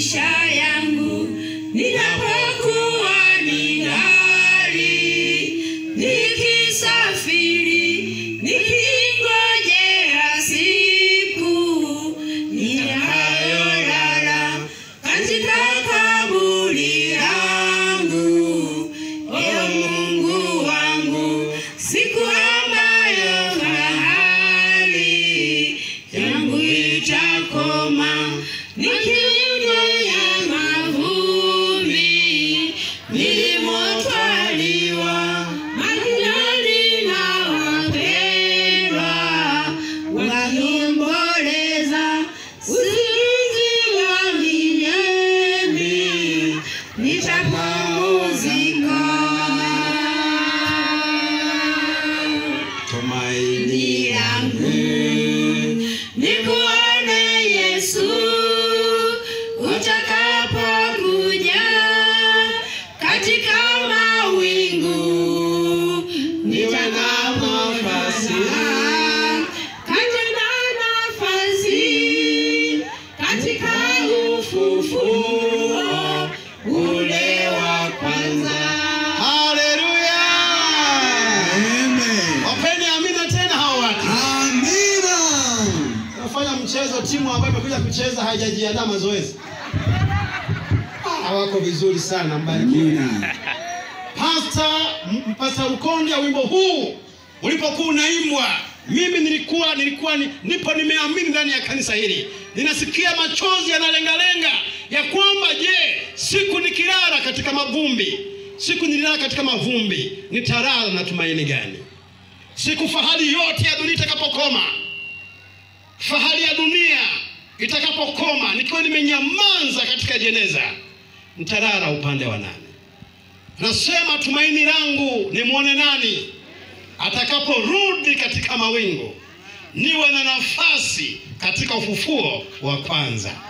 maisha yangu ninapokuwa ningali nikisafiri nikingojea siku nitakayolala katika kaburi yangu ewe Mungu wangu siku ambayo hali yangu itakoma nikiunoya mavumbi nilimotwaliwa majirani na wapendwa wakiomboleza usingizi wa milele nitapumzika Tumaini langu nikuone Yesu utakapokuja katika mawingu nitakapokaza katika nafasi katika ufufuo ule wa kwanza Haleluya! Amen. Wapeni amina tena hao watu. Amina. Nafanya mchezo, timu ambayo imekuja kucheza haijajiandaa mazoezi. Hawako vizuri sana, mbarikiwe. Amina. Pasta M- Pasta Lukonde, wimbo huu ulipokuwa unaimbwa, mimi nilikuwa nilikuwa ni, nipo nimeamini ndani ya kanisa hili, ninasikia machozi yanalengalenga ya kwamba je, siku nikilala katika mavumbi, siku nilala katika mavumbi, nitalala na tumaini gani? Siku fahari yote ya dunia itakapokoma, fahari ya dunia itakapokoma, nikiwa nimenyamaza katika jeneza, nitalala upande wa nani? Nasema tumaini langu nimwone nani atakaporudi katika mawingu, niwe na nafasi katika ufufuo wa kwanza.